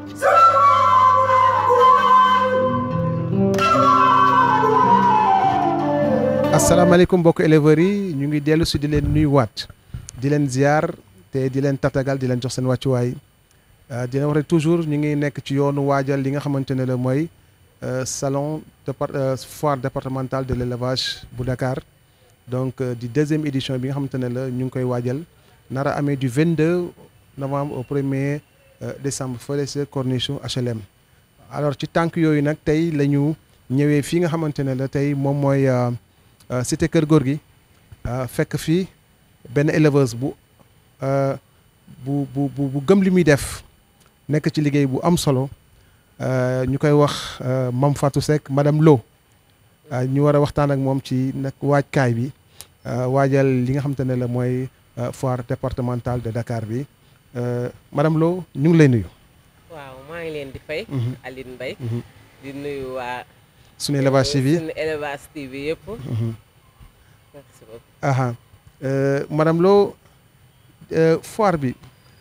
asalaamaaleykum mbokk éleveurs yi ñu ngi dellu si di leen nuyuwaat di leen ziar te di leen tatagal di leen jox seen wàccuwaay di leen wax rek toujours ñu ngi nekk ci yoonu waajal li nga xamante ne la mooy salon départ foire départementale de l' élevage bu Dakar donc di deuxième édition bi nga xamante ne la ñu ngi koy waajal nar a amee du 22 novembre au premier décembre fële sa corniche HLM. alors ci tànk yooyu nag tey la ñu ñëwee fii nga xamante ne la tey moom mooy. cité kër góor gi fekk fii benn éleveuse bu bu bu bu gëm li muy def nekk ci liggéey bu am solo ñu koy wax Mame Fatou Seck madame Lo ñu war a waxtaan ak moom ci nag waajkaay bi waajal li nga xamante ne la mooy foire départementale de Dakar bi madame Lo ñu ngi lay nuyu. waaw maa ngi leen di fay. Aline Mbaye di nuyu waa. sunu élevage TV sunu élevage TV yëpp. merci beaucoup. aha madame Lo foire bi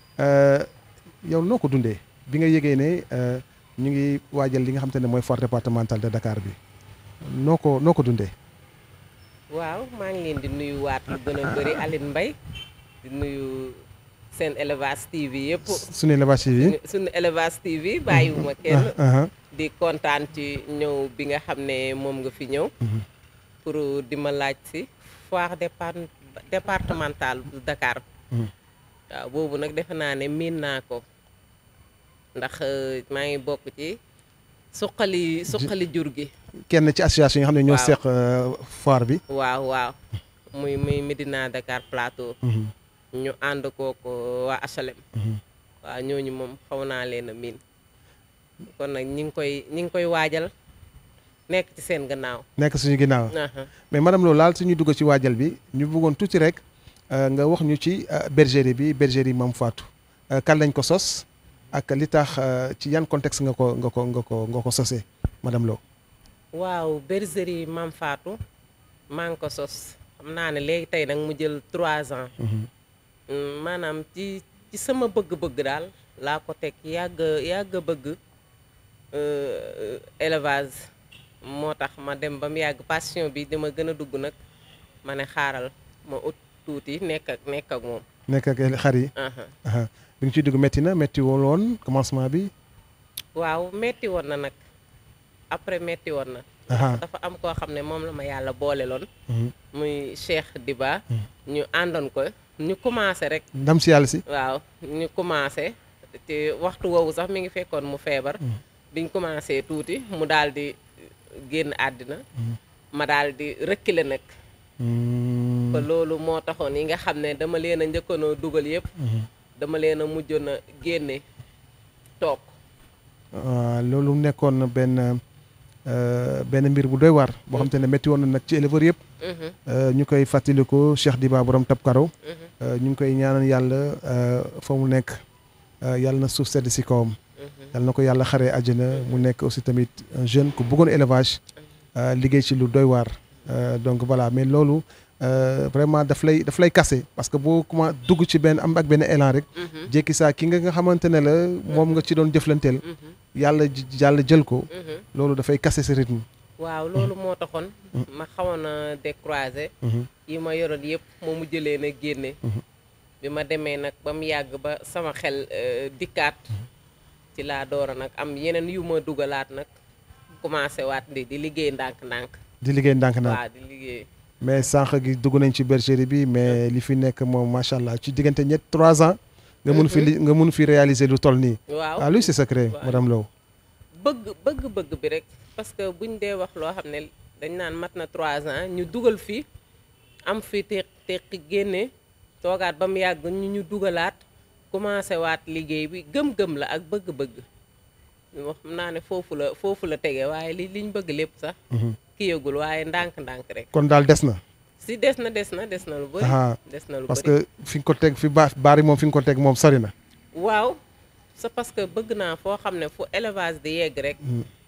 yow noo ko dundee bi nga yëgee ne ñu ngi waajal li nga xam te ne mooy foire départementale de Dakar bi noo ko noo ko dundee. waaw maa ngi leen di nuyu waat lu gën a bëri Aline Mbaye di nuyu seen élevage TV yëpp. sunu élevage TV. sunu élevage TV bàyyiwuma kenn. di kontaan ci ñëw bi nga xam ne moom nga fi ñëw. pour di ma laaj si foire départementale bu Dakar. waaw boobu nag defe naa ne miin naa ko ndax maa ngi bokk ci suqali suqali jur gi. kenn ci association yi nga xam ne ñoo seq foire bi. waaw waaw muy muy Medina Dakar Plateau. ñu ànd kooko waa HLM. waaw ñooñu moom xaw naa leen a miin. kon nag ñi ngi koy ñi ngi koy waajal nekk ci seen gannaaw. nekk suñu ginnaaw. mais madame Lo laal suñu dugg ci waajal bi ñu bëggoon tuuti rek nga wax ñu ci bergerie bi bergerie Mame Fatou kan lañ ko sos ak li tax ci yan contexte nga ko nga ko nga ko nga ko sosee madame Lo. waaw bergerie Mame Fatou maa ngi ko sos xam naa ne léegi tey nag mu jël trois ans. maanaam ci ci sama bëgg-bëgg daal laa ko teg yàgg yàgg bëgg. élevage moo tax ma dem ba mu yàgg passion bi dama gën a dugg nag ma ne xaaral ma ut tuuti nekk ak nekk ak moom. nekk ak xar yi. bi nga ciy dugg métti na métti woon woon commencement bi. waaw métti woon na nag après métti woon na. dafa am koo xam ne moom la ma yàlla boole loon. muy Cheikh Diba. ñu àndoon ko ñu commencé rek. ndam si yàlla si. waaw ñu commencé te waxtu woowu sax mi ngi fekkoon mu feebar. biñ commencé tuuti mu daal di génn àddina ma daal di reculer nag ba loolu moo taxoon yi nga xam ne dama leen a njëkkoonoo dugal yëpp dama leen a mujjoon a génne toog loolu nekkoon benn benn mbir bu doy waar boo xam te ne métti woon na nag ci éleveur yëpp ñu koy fàttaliku Cheikh Diba borom tab karo ñu ngi koy ñaanal yàlla fa mu nekk yàlla na suuf sedd si kawam yàlla na ko yàlla xaree àjjana mu nekk aussi tamit un jeune ku bëggoon élevage liggéey ci lu doy waar donc voilà mais loolu vraiment daf lay daf lay kase parce que boo commencé dugg ci benn am ak benn élan rek jékki saa ki nga nga xamante ne la moom nga ci doon jëflanteel yàlla yàlla jël ko loolu dafay kase sa rythme waaw loolu moo taxoon ma xawoon a décroiser yi ma yoroon yëpp moo mu jëlee na génne bi ma demee nag ba mu yàgg ba sama xel dikkaat ci laa doora nag am yeneen yu ma dugalaat nag commencé waat di di liggéey ndànk-ndànk. di liggéey ndànk-ndànk waaw di liggéey. mais sànq gi dugg nañ ci bergerie bi mais li fi nekk moom macha allah ci diggante ñett trois ans. nga mun fi li nga mun fi réaliser lu toll nii. waaw ah luy c'est secret madame Lo. bëgg bëgg bëgg bi rek parce que buñ dee wax loo xam ne dañ naan mat na trois ans ñu dugal fi am fi teq teq génne toogaat ba mu yàgg ñu ñu dugalaat. commencé waat liggéey bi gëm-gëm la ak bëgg-bëgg wax naa ne foofu la foofu la tege waaye li liñ bëgg lépp sax kiyagul waaye ndànk-ndànk rek kon daal des na si des na des na des na lu bëri des na lu bëri parce que fi nga ko teg fi ba baari moom fi nga ko teg moom sori na waaw c'est parce que bëgg naa foo xam ne fu élevage di yegg rek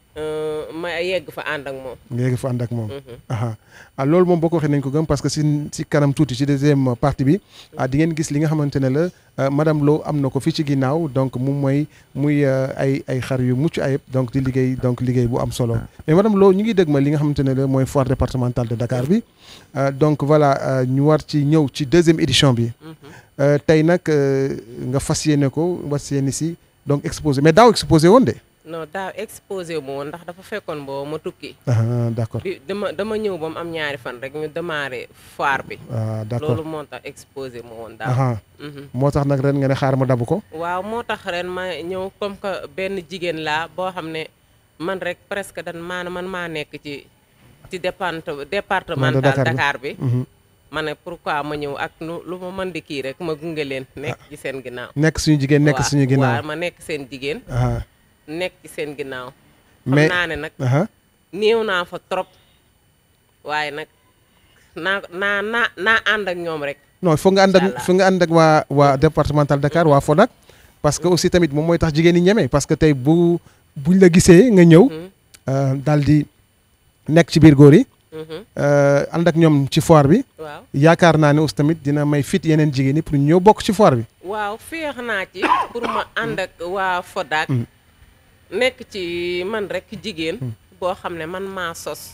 ma yegg fa ànd ak moom. nga yegg fa ànd ak moom. ah loolu moom boo ko waxee nañ ko gëm parce que si si kanam tuuti ci deuxième partie bi ah di ngeen gis li nga xamante ne la madame Lo am na ko fii ci ginnaaw donc moom mooy muy ay ay xar yu mucc ayib donc di liggéey donc liggéey bu am solo mais madame Lo ñu ngi dégg ma li nga xamante ne la mooy foire départementale de Dakar bi donc voilà ñu war ci ñëw ci deuxième édition bi. tey nag nga fas yéene ko fas yéene si donc exposé mais daaw exposé woon de. non daaw exposé wu ma woon ndax dafa fekkoon boo ma tukki. ah d' accord bi dama dama ñëw ba mu am ñaari fan rek ñu démarré foire bi. ah d' accord loolu moo tax exposé ma woon daaw. moo tax nag ren nga ne xaar ma dabu ko. waaw moo tax ren ma ñëw comme que benn jigéen laa boo xam ne man rek presque dan maana man maa nekk ci ci départe départemental Dakar bi. ma ne pourquoi ma ñëw ak lu lu ma mën di kii rek ma gunge leen. nekk ci seen ginnaaw. nekk suñu jigéen nekk suñu ginnaaw waaw ma nekk seen jigéen. nekk ci seen ginnaaw. mais xam naa ne nag. néew naa fa trop. waaye nag naa naa naa naa ànd ak ñoom rek. non foog nga ànd ak foog nga ànd ak waa waa départemental Dakar waa Fodak. parce que aussi tamit moom mooy tax jigéen ñi ñeme parce que tey bu buñ la gisee nga ñëw. daal di nekk ci biir góor yi. ànd ak ñoom ci foire bi. waaw yaakaar naa ne aussi tamit dina may fit yeneen jigéen ñi pour ñu ñëw bokk ci foire bi. waaw féex naa ci pour ma ànd ak waa Fodak. nekk ci man rek jigéen. boo xam ne man maa sos.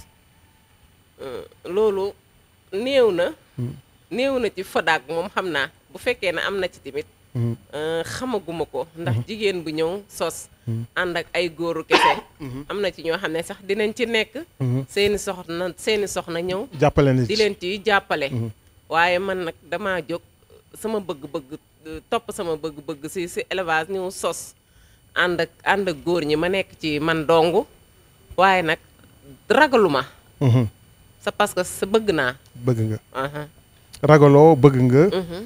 loolu néew na. néew na ci Fodak moom xam naa bu fekkee ne am na ci tamit. xamaguma ko ndax jigéen bu ñëw sos. ànd ak ay góoru kese. am na ci ñoo xam ne sax dinañ ci nekk. seeni soxna seeni soxna ñëw. jàppale na di leen ci jàppale. waaye man nag damaa jóg sama bëgg-bëgg topp sama bëgg-bëgg si si élevage ñëw sos. ànd ak ànd ak góor ñi ma nekk ci man dong waaye nag ragaluma c'est parce que sa bëgg naa. bëgg nga. ragaloo bëgg nga.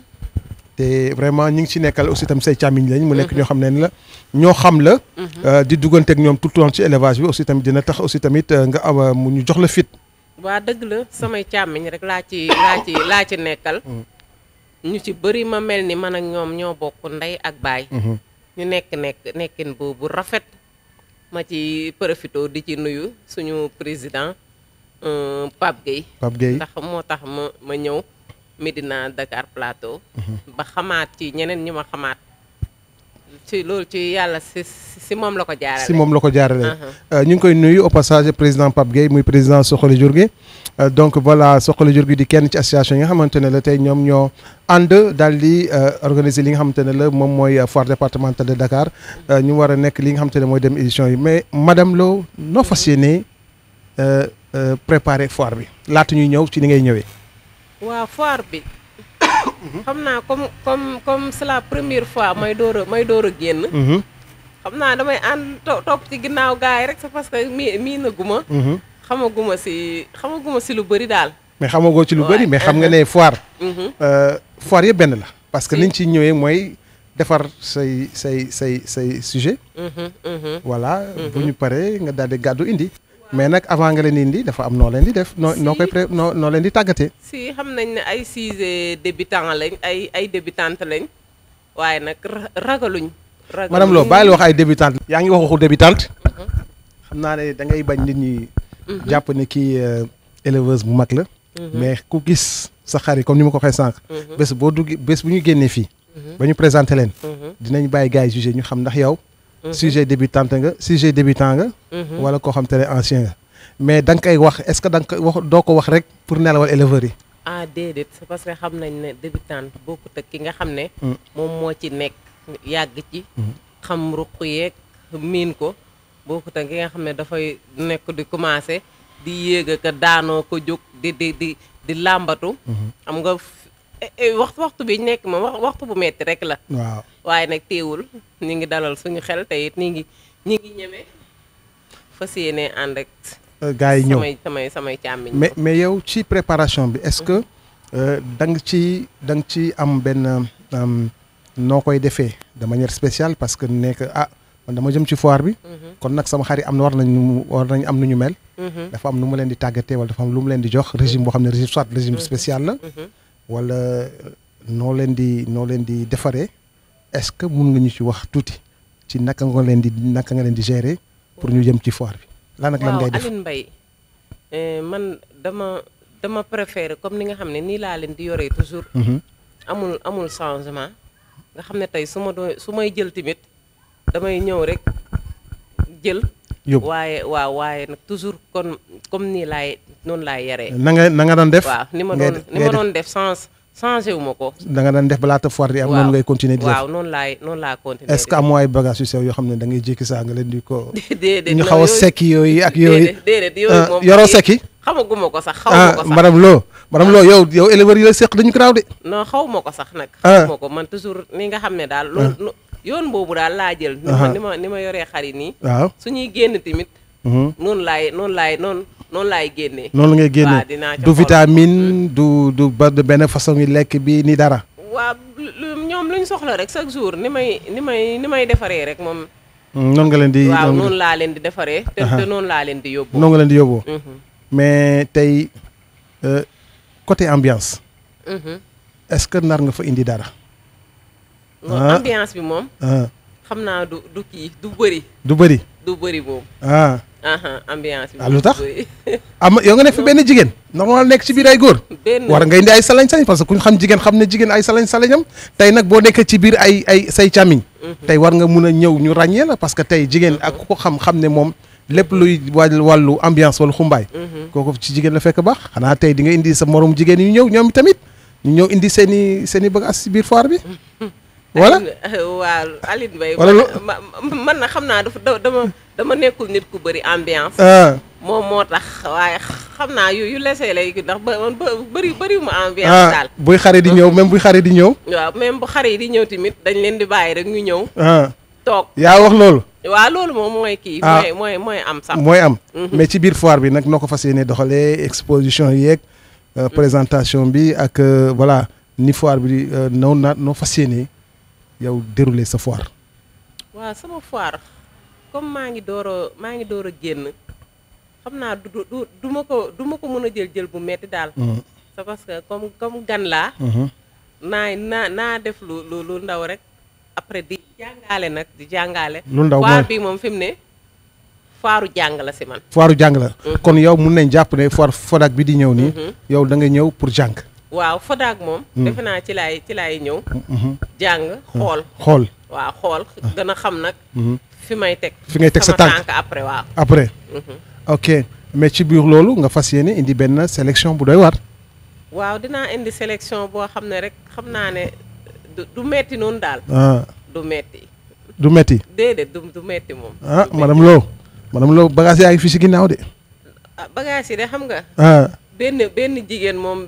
te vraiment ñu ngi ci nekkal aussi tam say càmmiñ lañ. mu nekk ñoo xam ne la ñoo xam la. di dugganteeg ñoom tout le temps ci élevage bi aussi tamit dina tax aussi tamit nga am mu ñu jox la fit. waa dëgg la samay càmmiñ rek laa ci laa ci laa ci nekkal. ñu ci bëri ma mel ni man ak ñoom ñoo bokk ndey ak baay. ñu nekk nekk nekkin bu bu rafet ma ci profito di ci nuyu suñu président Pape Gueye. Pape Gueye ndax moo tax ma ma ñëw Médina Dakar Plateau. ba xamaat ci ñeneen ñi ma xamaat. ci loolu ci yàlla si si moom la ko jaarale. si moom la ko jaarale. ñu ngi koy nuyu au passage président Pape Gueye muy président Soxali Jur gi donc voilà Soxali Jur gi di kenn ci association yi nga xamante ne la tey ñoom ñoo ànd daal di organiser li nga xamante ne la moom mooy foire départementale de Dakar ñu war a nekk li nga xamante ne mooy dem édition yi mais madame Lo noo fas yéenee préparer foire bi laata ñuy ñëw ci ni ngay ñëwee. waaw foire bi. xam naa comme comme comme c'est la première fois may door a may door a génn. xam naa damay ànd topp ci ginnaaw gars yi rek c'est parce que mii mii na guma. xamaguma si xamaguma si lu bëri daal. mais xamagoo ci lu bëri mais xam nga ne foire. foire yëpp benn la. parce que liñ ci ñëwee mooy defar say say say say sujet voilà bu ñu paree nga daal di gàddu indi. mais nag avant nga leen di indi dafa am noo leen di def noo noo koy pré noo noo leen di tàggatee. si xam nañ ne ay sujet débutant lañ ay ay débutante lañ waaye nag ragaluñ. ragaluñ madame Lo bàyyi la wax ay débutante. yaa ngi wax waxu débutante. xam naa ne da ngay bañ nit ñi. jàpp ne kii éleveuse bu mag la. mais ku gis sa xar yi comme ni ma ko waxee sànq. bés boo dugg bés bu ñu génnee fii. ba ñu présenté leen. dinañ bàyyi gars yi jugé ñu xam ndax yow. sujet débutante nga sujet débutant nga. wala koo xam te ne ancien nga. mais da nga koy wax est-ce que da nga koy wax doo ko wax rek pour nelawal éleveurs yi. ah déedéet c'est parce que xam nañ ne débutante bokkut ak ki nga xam ne. moom moo ci nekk yàgg ci. xam ruq yeeg miin ko bokkut ak ki nga xam ne dafay nekk di commencer di yéeg ak daanoo ko jóg di di di di làmbatu. xam nga waxtu waxtu bi nekk ma wax waxtu bu metti rek la. waaw waaye nag teewul ñu ngi dalal suñu xel te it ñu ngi ñu ngi ñeme fas yéene ànd ak. gars yi ñëw samay samay samay càmmiñ. mais mais yow ci préparation bi est-ce que da nga ci da nga ci am benn noo koy defee de manière spéciale parce que nekk ah man dama jëm ci foire bi. kon nag sama xarit am na war nañu war nañu am nu ñu mel. dafa am nu mu leen di tàggatee wala dafa am lu mu leen di jox régime boo xam ne régime soit régime spécial la. wala noo leen di noo leen di defaree est-ce que mun nga ñu ci wax tuuti ci naka nga leen di naka nga leen di gérer pour ñu jëm ci foire bi. lan ak lan ngay waaw def Aline Mbaye eh, man dama dama préféré comme ni nga xam ne nii laa leen di yoree toujours Mhm. amul amul changement nga xam ne tey su ma doo su may jël tamit damay ñëw rek jël yóbbu waaye waaw waaye nag toujours kon comme nii laay noonu laay yaree na nga na nga doon def waaw ni ma ngay doon def- ni ngay ma def- doon def change changé wu ma ko da nga doon def balaa ta foire di am waaw noonu ngay continuer di def waaw noonu laay noonu laa continuer est-ce que amoo ay bagages yu sew yoo xam ne da ngay jékki saa nga leen di ko déedéet ñu non, xaw a yooyu- sekki yooyu ak yooyu déedéet déedéet yooyu ah, moom yoroo yi- sekki xamaguma ko sax xaw ah ma ko sax madame Lo madame Lo yow yow éleveurs yi la seq dañu garaaw de non xaw ma ko sax nag Ah. xaw ma ko man toujours ni nga xam ne daal loolu no- yoon boobu daal laa jël ni Aha. ma ni ma ni ma yoree xar yi nii waaw suñuy génn tamit mhm. noonu laay noonu laay noonu noonu laay génnee noonu ngay génne waaw dinaa ca du xool. vitamine du du ba de benn façon yi lekk bi ni dara waaw lu ñoom luñ soxla rek chaque jour ni may ni may ni may defaree rek moom Mm, noonu nga leen di waaw noonu noonu laa leen di defaree te Aha. te noonu laa leen di yóbbu noonu nga leen di yóbboo Mhm, mais tey euh, côté ambiance mhm. est-ce que nar nga fa indi dara Non, Ah. ambiance bi moom ah xam naa du du kii du bëri du bëri du bëri moom ah aha ambiance bi Ah, moom lu tax? du bëri. am yow nga nekk fi benn jigéen normal nekk ci biir ay góor benn war nga indi ay salañ-salañ parce que ku ñu xam jigéen xam ne jigéen ay salañ-salañam tey nag boo nekkee ci biir ay ay say càmmiñ tey war nga mun a ñëw ñu ràññee la parce que tey jigéen ak ku ko xam xam ne moom lépp luy wàll wàllu ambiance wala xumbaay kooku ci jigéen la fekk baax xanaa tey di nga indi sa morom jigéen yu ñëw ñoom tamit ñu ñëw indi seen i seen i bagages ci biir foire bi voilà Aline- waaw Aline Mbaye Wala lu- man ma- man na xam naa dafa da- dama dama nekkul nit ku bëri ambiance ah moom moo tax waaye xam naa yu yu lesee lay ndax ba man ba bëri bëri ma ambiance ah daal buy xare di ñëw même buy xare di ñëw waaw même bu xare yi di ñëw tamit dañ leen di bàyyi rek ñu ñëw ah toog yaa wax loolu waaw loolu moom mooy kii Ah. mooy mooy mooy am sax mooy am mais ci biir foire bi nag noo ko fas yéene doxalee exposition yeeg euh, présentation bi ak euh, voilà ni foire bi euh, noo na noo fas yéene yow dérouler sa foire waaw sama foire comme maa ngi door a maa ngi door a génn xam naa du du du du ma ko du ma ko mën a jël jël bu metti daal Mhm, c'est parce que comme comme gan laa mhm. naa naa naa def lu lu lu ndaw rek après di jàngale nag di jàngale lu ndaw foire mooy bi moom fi mu ne foiru jàng la si man foiru jàng la kon yow mun nañ jàpp ne foire Fodak bi di ñëw nii yow da nga ñëw pour jàng waaw Fodak moom defe naa ci laay ci laay ñëw Mhm. jàng xool xool waaw xool gën a xam nag Mhm. fi may teg Fi ngay teg sa sama tànk. après waaw après Mhm. ok mais ci biir loolu nga fas yéene indi benn sélection bu doy war waaw dinaa indi sélection boo xam ne rek xam naa ne du du metti noonu daal ah du metti du metti déedéet du du metti moom ah du metti. madame Lo madame Lo bagage yaa ngi fi si ginnaaw de ah bagage yi de xam nga ah benn benn jigéen moom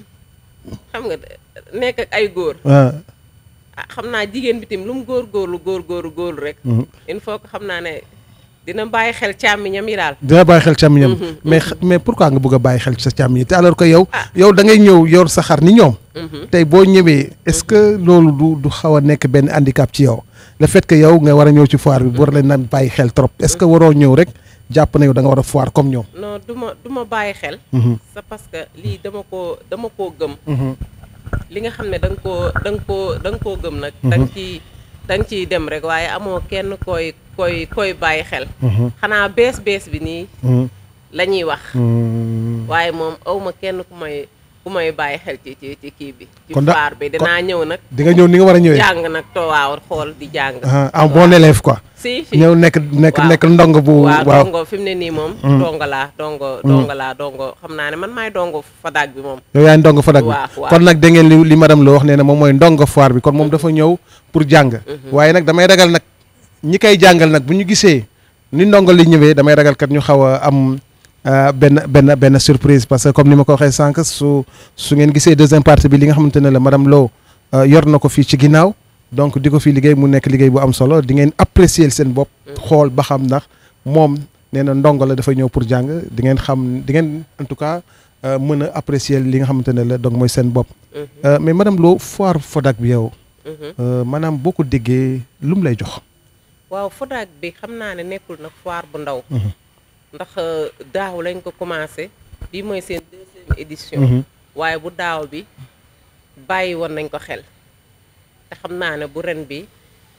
xam nga nekk ak ay góor ah ah xam naa jigéen bi tim lu mu góor góorlu góor góorlu góorlu rek mhm. il faut que xam naa ne dina bàyyi xel càmmiñam yi daal dina bàyyi xel càmmiñam mais xa- mais pourquoi nga bëgg a bàyyi xel ci sa càmmiñ te alors que yow yow da ngay ñëw yor sa xar ni ñoom tey boo ñëwee est-ce que loolu du du xaw a nekk benn handicap ci yow le fait que yow nga war a ñëw ci foire bi bu war leen naan bàyyi xel trop est-ce que waroo ñëw rek jàpp na yow da nga war a foire comme ñoom non du ma du ma bàyyi xel Mhm. c'est parce que lii dama koo dama koo gëm Mhm. li nga xam ne da nga koo da nga koo da nga koo gëm nag da nga ciy da nga ciy dem rek waaye amoo kenn koy koy koy bàyyi xel Mhm. xanaa bees bees bi nii Mhm. la ñuy wax Mhm. waaye moom awma kenn ku may ku may bàyyi xel ci ci ci kii bi ci Kon da- faar bi dinaa ñëw nag di nga ñëw ni nga war a ñëwee jàng nag to waaw xool di jàng ah en bon élève quoi si si ñëw nekk nekk waaw. nekk ndong bu waaw waaw dongo fi mu ne nii moom dongo laa dongo dongo laa dongo xam naa ne man maay dongo fadak bi moom yow yaay ndongo Fadak bi waaw, waaw. kon nag da ngeen li li madame Lo wax nee na moom mooy ndongo foire bi kon moom dafa ñëw pour jàng waaye nag damay ragal nag ñi koy jàngal nag bu ñu gisee ni ndongo li ñëwee damay ragal kat ñu xaw a am euh, benn benn benn surprise parce que comme ni ma ko waxee sànq su su ngeen gisee deuxième partie bi li nga xamante ne la madame Lo euh, yor na ko fii ci ginnaaw donc di ko fi liggéey mu nekk liggéey bu am solo di ngeen apprécier seen bopp xool ba xam ndax moom nee na ndongo la dafa ñëw pour jàng di ngeen xam di ngeen en tout cas euh, mën a apprécier li nga xamante ne la donc mooy seen bopp Euh, mais madame Lo foire Fodak bi yow euh, maanaam boo ko déggee lu mu lay jox waaw Fodak bi xam naa ne nekkul nag foire bu ndaw ndax euh, daaw lañ ko commencé bii mooy seen deuxième édition waaye bu daaw bi bàyyi woon nañ ko xel te xam naa ne bu ren bi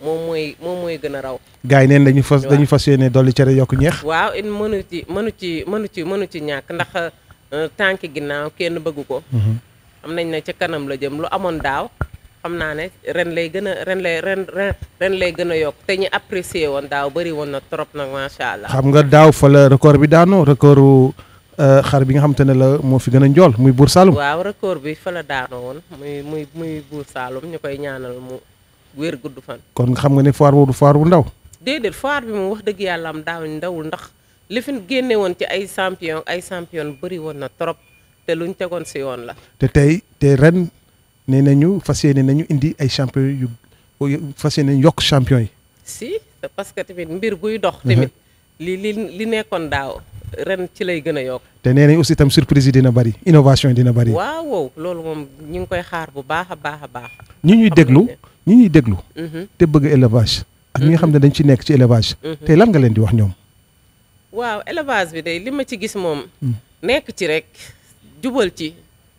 moom mooy moom mooy gën a raw gars yi neen dañu fas waaw. dañu fas yéene dolli cere yokk ñeex waaw it mënu ci mënu ci mënu ci mënu ci ñàkk ndax euh, tànki ginnaaw kenn bëggu ko am nañ ne ca kanam la jëm lu amoon daaw xam naa ne ren lay gën a ren lay ren ren ren lay gën a yokk te ñu apprécier woon daaw bëri woon na trop nag macha allah. xam nga daaw fa la record bi daanoo recordu euh, xar bi nga xamante ne la moo fi gën a njool muy Buur Saalum waaw record bi fa la daanoo woon muy muy muy buur Saalum ñu koy ñaanal mu wér gudd fan. kon xam nga ne foire boobu du foire bu ndaw déedéet foire bi moom wax dëgg yàlla am daaw ndawul ndax li fi génne woon ci ay champion ay champion bëri woon na trop te luñ tegoon si yoon la. te tey te ren nee nañu fas yéene nañu indi ay champion yu yu- fas yéene yokk champion yi si c'est parce que tamit mbir buy dox. tamit li li li nekkoon daaw ren ci lay gën a yokk. te nee nañ aussi tam surprise yi dina bari innovation yi dina bari waaw wow loolu moom ñu ngi koy xaar bu baax a baax a baax. ñi ñuy xam déglu nañ ne. ñi ñuy déglu Mhm, te bëgg élevage ak ñi nga xam ne dañ ci nekk ci élevage mhm. tey lan nga leen di wax ñoom waaw élevage bi day li ma ci gis moom. Mm. nekk ci rek jubal ci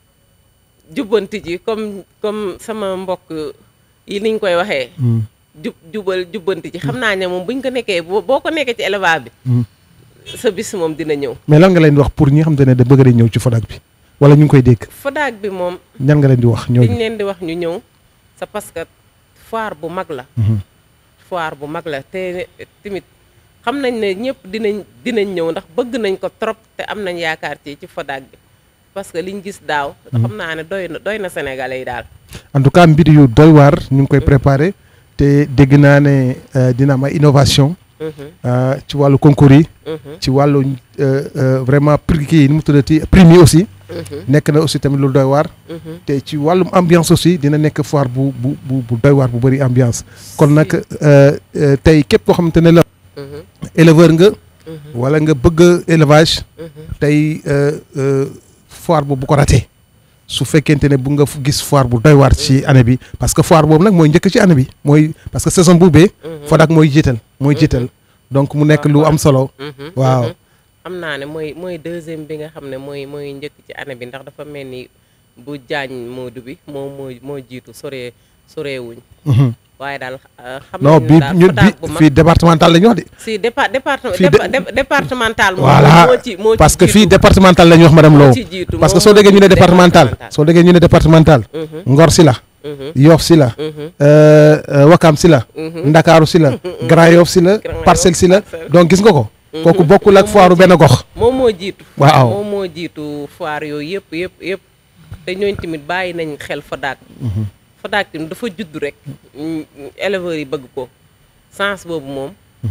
jubbanti ji comme comme sama mbokk yi niñ koy waxee. Hmm, jub jubal jubbanti ji xam naa ne moom buñ ko nekkee boo boo ko nekkee ci élevage bi hmm. sa bis moom dina ñëw. mais lan nga leen di wax pour ñi nga xam ne da bëgg dañ ñëw ci Fodak bi wala ñu ngi koy dégg Fodak bi moom ñan nga leen di wax liñ ñooñu leen di wax ñu ñëw c'est parce que foire bu mag la. Mhm. foire bu mag la te tamit xam nañ ne ñëpp dinañ dinañ ñëw ndax bëgg nañ ko trop te am nañ yaakaar ci ci Fodak bi parce que liñ gis daaw. xam naa ne doy na doy na Sénégalais yi daal. en tout cas mbir yu doy waar ñu ngi koy préparé te dégg naa ne euh, dina am ay innovation Mhm, euh, ci wàllu concours yi mhm, ci wàllu euh, euh, vraiment prix kii nu mu tuddati prix yi aussi mhm, nekk na aussi tamit lu doy waar mhm. te ci wàllum ambiance aussi dina nekk foire bu bu bu bu doy waar bu bëri ambiance kon nag Si. euh, euh, tey képp koo xamante ne la Mhm, éleveur nga mhm, wala nga bëgg élevage mhm. tey euh, euh, foire boobu bu ko ratee su fekkente ne bu nga fu gis foire bu doy waar ci année bi parce que foire boobu nag mooy njëkk ci année bi mooy parce que saison bu bee Mhm. Fodak mooy jiital mooy jiital donc mu nekk lu am solo Mhm, waaw. mhm. xam naa ne mooy mooy deuxième bi nga xam ne mooy mooy njëkk ci année bi ndax dafa mel ni bu jaañ moodu bi moo moo moo jiitu soree soreewuñ Mhm. waaye daal euh, xam non nañu bi daal ñu Fodak bu bi mag fii départemental la ñu wax de si départ département fii de- dépa- dé- départemental moom voilà moo ci moo ci parce que fii jiitu. départemental la ñu wax madame Lo moo ci jiitu parce que moom soo moo déggee ñu ne jiitu départemental soo déggee ñu ne départemental Mhm, Ngor si la mhm, Yoff si la mhm, euh, euh, Wakam si la mhm. Ndakaaru si la Grand Yoff si la Grand Yoff, Parcelles si la Parcelles. donc gis nga ko kooku Mhm. bokkul ak Moom foiru moo benn gox moom moo jiitu Waaw. moom moo jiitu foire yooyu yëpp yëpp yëpp te ñooñ tamit bàyyi nañ xel Fodak Fodak tamit dafa judd rek mm, éleveurs yi bëgg ko sens boobu moom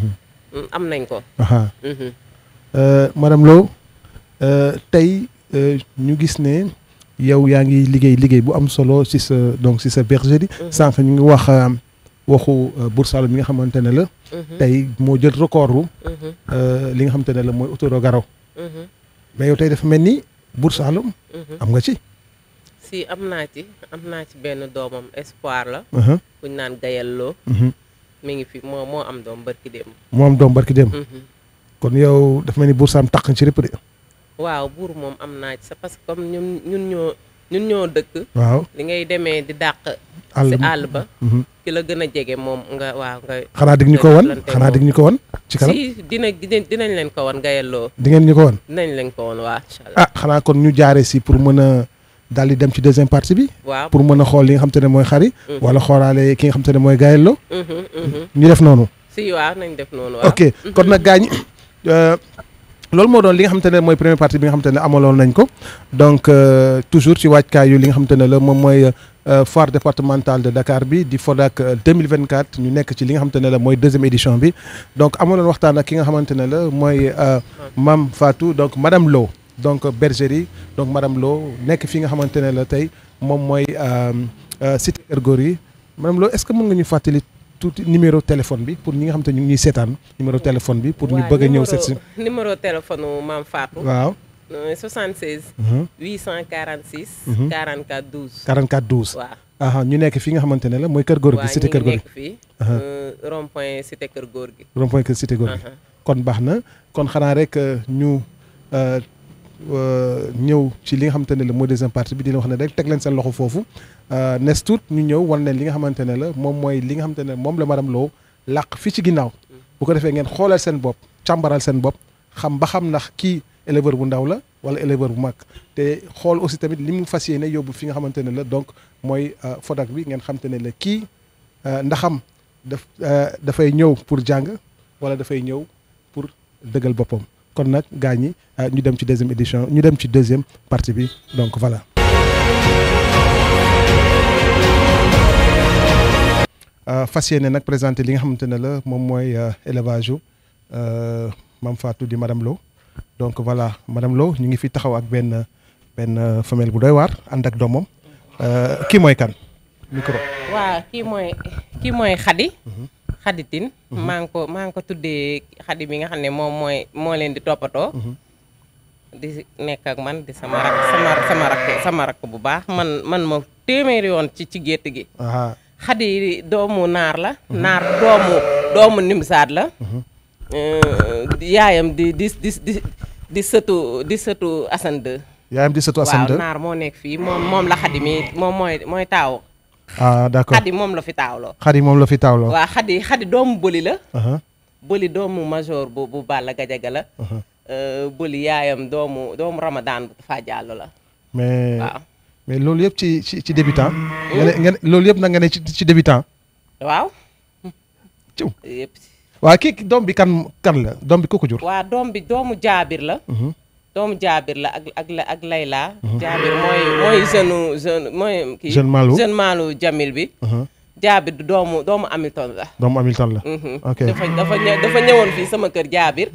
mm, am nañ ko aha Mhm. Euh, madame Lo euh, tey euh, ñu gis ne yow yaa ngi liggéey liggéey bu am solo ci sa donc ci sa bergerie sànq ñu ngi wax euh, waxu euh, Bour Saloum mi nga xamante ne la Mhm, tey moo jël recordru mhm, euh, li nga xamante ne la mooy autoro garaw mhm, mais yow tey dafa mel ni Bour Saloum mhm. am nga ci si am naa ci am naa ci benn doomam espoir la aha kuñ naan gayalloo mhm. mi ngi fi moo moo am doom barki démb moo am doom barki dem Mhm. kon yow dafa mel ni Bour Saloum taq ci répp de waaw buur moom am naa ci sa parce que comme ñun ñun ñoo ñun ñoo dëkk waaw li ngay demee di dàq àll si bi. àll ba Mhm. ki la gën a jege moom nga waaw nga xanaa dig ñu ko wan jëflante xanaa moom. dig ñu ko wan ci kanam si dina dina- dinañ leen ko wan gayalloo di ngeen ñu ko wan dinañ leen ko wan waa incha allah ah xanaa kon ñu jaaree si pour mën a daal di dem ci deuxième partie bi waaw pour mën a xool li nga xam te ne mooy xari Mhm. wala xoolaale ki nga xam te ne mooy gaayello Mhm, mhm. ñu def noonu si waaw nañ def noonu waaw ok kon nag gaañ loolu moo doon li nga xam te ne mooy première partie bi nga xam te ne amaloon nañ ko donc euh, toujours ci waajkaayu li nga xam te ne la moom mooy euh, foire départementale de Dakar bi di Fodak euh, 2024 ñu nekk ci li nga xam te ne la mooy deuxième édition bi donc amaloon waxtaan ak ki nga xamante ne la mooy euh, Mame Fatou donc madame Lo donc bergerie donc madame Lo nekk fi nga xamante ne la tey moom mooy euh, euh, cité Keur Gorgui madame Lo est-ce que mën nga ñu fàttali tuuti numéro téléphone bi pour ñi nga xam te ñu ngi ñuy seetaan numéro téléphone bi pour ñu Waaw, numéro- bëgg a ñëw seet si numéro téléphone u Mame Fatou waaw euh, 76 mhm. 846 Mhm. 44 12 44 12 waaw aha ñu nekk fi nga xamante ne la mooy Kër Gorgui waaw cité ñu Kër ngi Gorgui nekk fii Aha. rond point cité Kër Gorgui rond point Kër cité Gorgui Aha. kon baax na kon xanaa rek euh, ñu euh, ñëw ci li nga xamante ne la mooy deuxième partie bi dina wax ne rek teg leen seen loxo foofu nes tuut ñu ñëw wan leen li nga xamante ne la moom mooy li nga xamante ne moom la madame Lo làq fii ci ginnaaw bu ko defee ngeen xoolal seen bopp càmbaral seen bopp xam ba xam ndax kii éleveur bu ndaw la wala éleveur bu mag te xool aussi tamit li mu fas yéene yóbbu fi nga xamante ne la donc mooy Fodak bi ngeen xamante ne la kii ndaxam daf dafay ñëw pour jàng wala dafay ñëw pour dëggal boppam kon nag gaa ñi ñu dem ci deuxième édition ñu dem ci deuxième partie bi donc voilà. fas yéene nag présenté li nga xamante ne la moom mooy élevage yu Mame Fatou di madame Lo donc voilà madame Lo ñu ngi fi taxaw ak benn benn femelle bu doy waar ànd ak doomam kii mooy kan micro. waaw kii mooy kii mooy xadi xaditin maa ngi ko maa ngi ko tuddee xadi bi nga xam ne moom mooy moo leen di toppatoo di nekk ak man di sama rak sama sama rak sama rak bu baax man man ma téeméeri yoon ci ci gétt gi xadi doomu naar la naar doomu doomu nimsaat la yaayam di di di di di sëtu di sëtu Assane 2 yaayam di sëtu Assane 2 waaw naar moo nekk fii moom moom la xadi mi moom mooy mooy taaw ah d'accord xadi moom la fi taawloo xadi moom la fi taawloo waaw xadi xadi doomu bëli la bëli doomu major bu bu Balla Gajaga la bëli yaayam doomu doomu Ramadan bu fa jàllo la mais waaw mais loolu yëpp ci ci ci débutant nga ne nga ne loolu yëpp nag nga ne ci ci débutant waaw ciw yëpp waaw kii doom bi kan kan la doom bi ku ko jur waaw doom bi doomu jaabir la doomu jaabir la ak ak ak layla jaabir mooy mooy jeune jeune mooy kii Jeune Malou. jeune Malou Jamil bi jaabir du doomu doomu Hamilton la doomu Hamilton la ok dafa dafa ñë dafa ñëwoon fii sama kër jaabir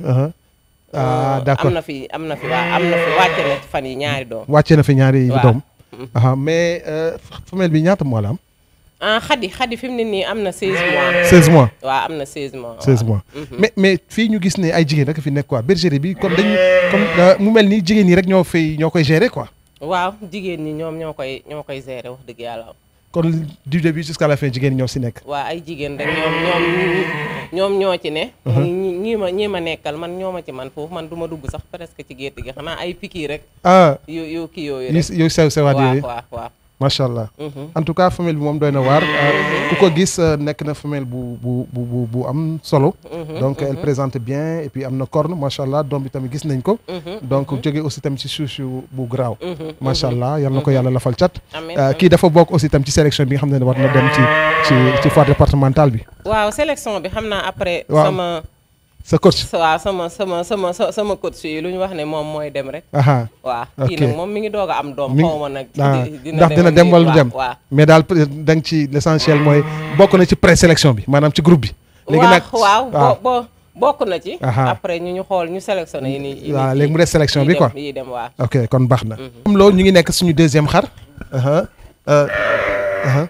ah d'accord am na fi am na fi waaw am na fi wàcce na fan yi ñaari doom wàccee na fi ñaari waaw. doom ah mais femelle bi ñaata mois la am ah xadi xadi fi mu ne nii am na 16 mois 16 mois waaw am na 16 mois 16 mois mais mais fii ñu gis ne ay jigéen rek fi nekk quoi bergerie bi comme dañu comme mu mel ni jigéen ñi rek ñoo fay ñoo koy gérer quoi waaw jigéen ñi ñoom ñoo koy ñoo koy gérer wax dëgg yàlla kon du début jusqu'à la fin jigéen ñi ñoo si nekk waa ay jigéen rek ñoom ñoom ñoom ñoo ci ne ñi ñii ma ñii ma nekkal man ñoo ma ci man foofu man du ma dugg sax presque ci gétt gi xanaa ay piki rek ah yu yu kii yooyu yu rek yu sew sewaat waaw yooyu waaw waaw macha allah Mhm. en tout cas femelle bi moom doy na waar ku ko gis euh, nekk na femelle bu bu bu bu bu am solo donc elle présente bien et puis am na corne macha allah doom bi tamit gis nañ ko donc jóge aussi tamit ci suuf yu bu garaaw macha allah yal na ko yàlla lafal cat amiin Euh, kii dafa bokk aussi tam ci sélection bi nga xam ne war na dem ci ci ci foire départementale bi waaw sélection bi xam naa après Waaw. sama sa coach waaw sama sama sama sa- sama coach yi lu ñu wax ne moom mooy dem rek aha waaw kii Ok. nag moom mi ngi doog a am doom Mi ngi- xaw ma nag ah, di- ndax dina dem wala du dem waaw mais daal peut être da nga ci l' essentiel mooy bokk na ci présélection bi maanaam ci groupe bi léegi nag waaw waaw bo bo bokk na ci Aha. après ñu ñu xool ñu sélectionné yi ni yi ni waaw kii. léegi mu des sélection yi bi dem- quoi yi dem waaw ok kon baax na am loolu ñu ngi nekk suñu deuxième xar aha euh, aha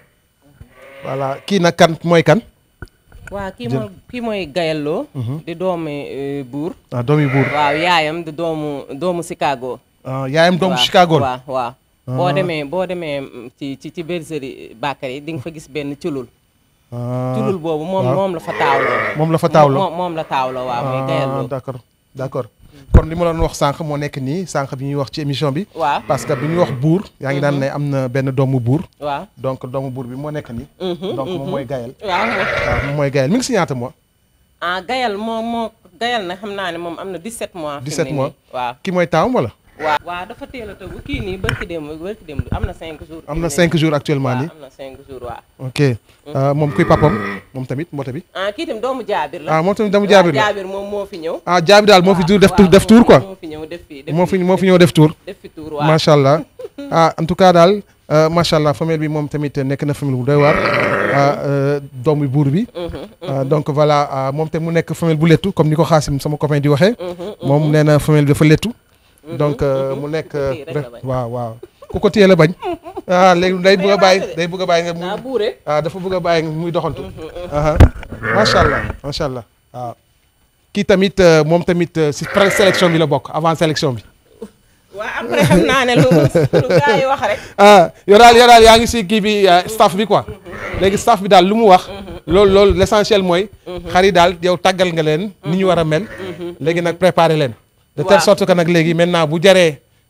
voilà kii nag kan mooy kan waaw kii mooy kii mooy gayalloo di doomi euh, buur ah doomi buur waaw yaayam di doomu doomu Chicago ah yaayam doomu waaw, Chicago la waaw waaw boo demee boo demee mm, ci ci ci bergerie Bakary di nga fa gis benn culul ah culul boobu moom waaw. moom la fa taawloo moom la fa taawloo moom moom la taawloo waaw muy ah gayalloo d' accord d' accord kon li ma doon wax sànq moo nekk nii sànq bi ñuy wax ci émission bi waaw parce que bi ñuy wax buur yaa ngi daan ne am na benn doomu buur waaw donc doomu buur bi moo nekk nii Mhm, donc moom mooy gayal waaw waaw moom mooy gayal mi ngi si ñaata mois ah gayal moo moo gayal na xam naa ne moom am na 17 mois fi mu 17 ne mois. nii. waaw ki mooy taawam wala waaw waaw dafa teel a tëggu kii nii barki démb barki démb am na 5 jours am na fi mu ne 5 jours actuellement waaw nii am na 5 jours waaw ok Euh, moom kuy papam moom tamit mboote bi ah kii tam doomu jaabir la ah moom tamit dama waaw, jaabir la jaabir moom moo fi ñëw ah jaabi daal moo fi waaw, dur def waaw, tour def tour quoi moo fi ñëw def fi def moo fi moo fi ñëw def tour def fi tour waaw macha allah ah en tout cas daal euh, macha allah famille bi moom tamit nekk na famille bu doy waar ah, euh, doomu buur bi Ah, donc voilà ah, moom te mu nekk famille bu lettu comme ni ko xaasim sama copain di waxee moom nee na famille bi dafa lettu donc euh, mu nekk euh, Kii rek la bañ. waaw waaw ku ko téye la bañ ah léegi day bëgg a bàyyi day bëgg a bàyyi nga daa mu buure ah dafa bëgg a bàyyi nga muy doxantu aha macha allah macha allah waaw kii tamit euh, moom tamit euh, si pré sélection bi la bokk avant sélection bi waaw après xam naa ne lu lu gars yi wax rek ah yow daal yow daal yaa ngi si kii bi euh, staff bi quoi léegi staff bi daal lu mu wax loolu loolu l' essentiel mooy xar yi daal yow tàggal nga leen ni ñu war a mel léegi nag préparer leen de telle Waaw. sorte que nag léegi maintenant bu jaree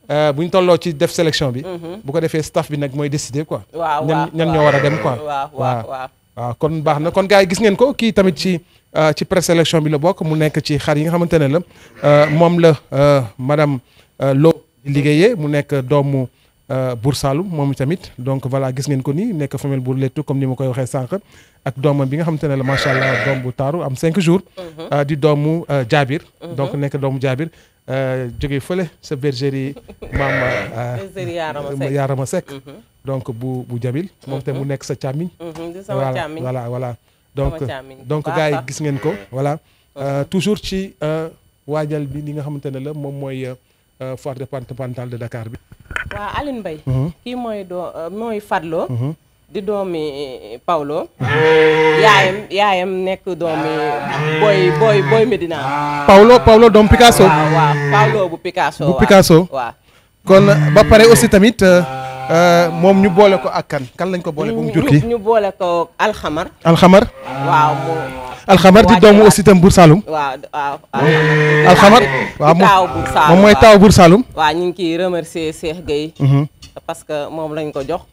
euh, bu ñu tolloo ci def sélection bi bu ko defee staff bi nag mooy décider quoi waaw ñan waaw ñan waaw. ñoo war a dem quoi waaw waaw waaw waaw kon baax na kon gars yi gis ngeen ko kii tamit ci euh, ci présélection bi la bokk mu nekk ci xar yi nga xamante ne la euh, moom la euh, madame euh, Lo di liggéeyee mu nekk doomu euh, Bour Saloum moom tamit donc voilà gis ngeen ko nii nekk femelle Bour Lettu comme ni ma koy waxee sànq ak doomam bi nga xamante ne la macha allah doom bu taaru am 5 jours. euh, di doomu euh, Jaabir. donc nekk doomu Jaabir euh, jógee fële sa bergerie maam. euh, bergerie Yaarama Seck. Yaarama Seck. donc bu bu Jabil moom te mu nekk sa càmmiñ. Mhm, di sama voilà càmmiñ voilà voilà donc Sama càmmiñ. donc Baax gars yi sax. gis ngeen ko voilà Euh, toujours ci euh, waajal bi li nga xamante ne la moom mooy euh, euh, foire départementale de Dakar bi. waaw Aline Mbaye Mhm. kii mooy doo euh, mooy Fadlo Mhm. di doomi Paulo yaayam yaayam nekk doomi boy boy boy Medina Paulo Paulo doom Picasso. waaw waaw Paulo bu Picasso Bu waaw. Picasso. waaw kon ba pare aussi tamit euh, euh, moom ñu boole ko ak kan kan lañ ko boole ba mu jur kii ñu boole ko alxamar alxamar waaw mu alxamar di doomu aussi tam Bour Saloum waaw waaw alxamar waaw di taaw Bour Saloum moom mooy waaw. taaw Bour Saloum. waaw ñu ngi ciy remercier Cheikh Gueye Mhm. parce que moom lañ ko jox